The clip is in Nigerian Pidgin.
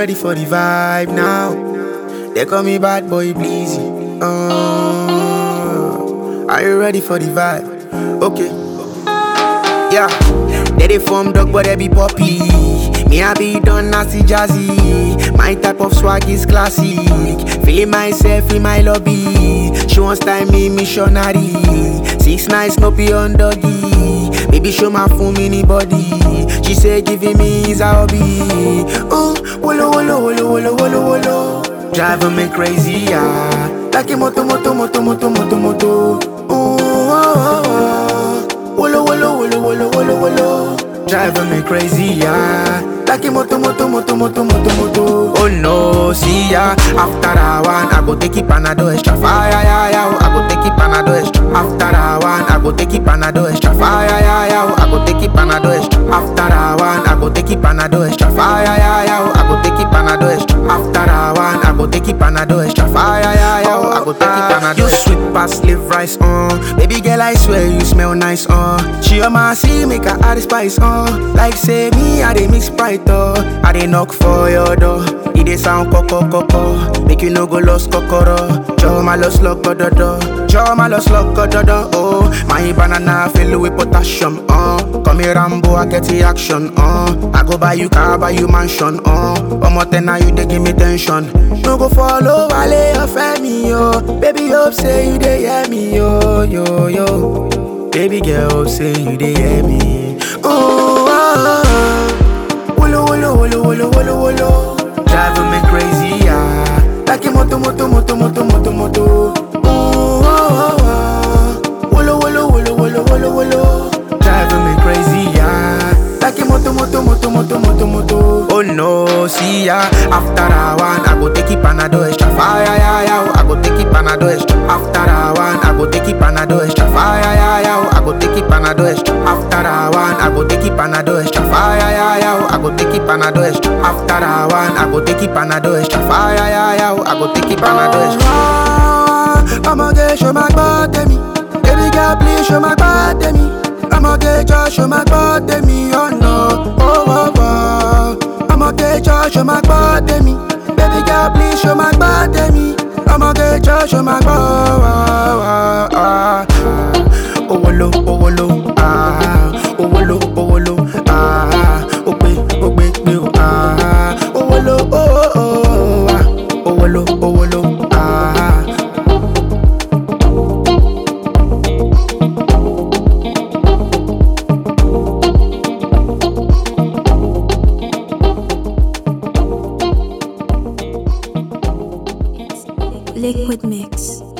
ready for the vibe now? They call me bad boy Bleezy. Uh, are you ready for the vibe? Okay. Yeah. They dey form dog but they be poppy. Me I be done nasty jazzy. My type of swag is classic. Feeling myself in my lobby. She wants time me missionary. Six nights no be on doggy. Baby show my full mini body. She say giving me is a hobby. Oh, wolo wolo wolo wolo wolo wolo. Driving me crazy, yeah. Like a moto moto moto moto moto moto. Oh, oh, oh, oh. Wolo wolo wolo wolo wolo wolo. Driving me crazy, yeah. Like a moto moto moto moto moto moto. Oh no, see ya. After that one, I go take it panado extra fire, yeah, yeah. I go take it panado extra. After that one, I go take it panado extra fire, yeah, yeah. I go take it panado extra. After that one, I go take it panado extra fire, yeah, yeah. I go take it panado extra. After that one, I go take it panado extra fire, yeah, yeah. I go take it panado. You sweet past live rice, uh. Baby girl, I swear you smell nice, uh. She on my see make her add the spice, uh. Like say me, I dey mix sprite, uh. I dey knock for your door. It dey sound coco coco. Make you no go lost kokoro. Joe my lost lock do do. Joe my lost lock do do. Oh, my banana fill with potassium, uh. Come here Rambo, I get the action, uh. I go buy you car, buy you mansion, uh. One more ten now you dey give me tension. No go follow Wale or Femi, yo. Baby, hope say you dey hear me, yo, yo, yo. Baby girl, hope say you dey hear me. Oh, oh, oh. Wolo, wolo, wolo, wolo, wolo, wolo. Driving me crazy, yeah. Like a moto, moto, moto, moto, moto, moto. Oh, oh, oh, oh. Wolo, wolo, wolo, wolo, wolo, wolo. Driving me crazy, yeah. Like a moto, moto, moto, moto, moto, moto. Oh no, see ya. After that one, I go take it panado extra fire, yeah, yeah. I go take it panado extra. After that one, I go take it panado extra fire, yeah, yeah. I go take it panado extra. After that one, I go take it panado extra fire, yeah, yeah. I go take it panado extra. After that one, I go take it panado extra fire, yeah, yeah. I go take it panado extra. I'ma get show my body me. Baby girl, please show my body me. I'ma get just show my body me, oh no, oh oh oh. I'ma get just show my body me. Baby girl, please show my body me. I'ma get just show my body. Oh, oh, oh. oh, wolo, oh, wolo, ah, oh, wolo, oh, wolo, ah, oh, gbe, oh, gbe, gbe, oh, ah, oh, wolo, oh, oh, oh, ah, oh, wolo, oh, wolo, ah. Liquid Mix.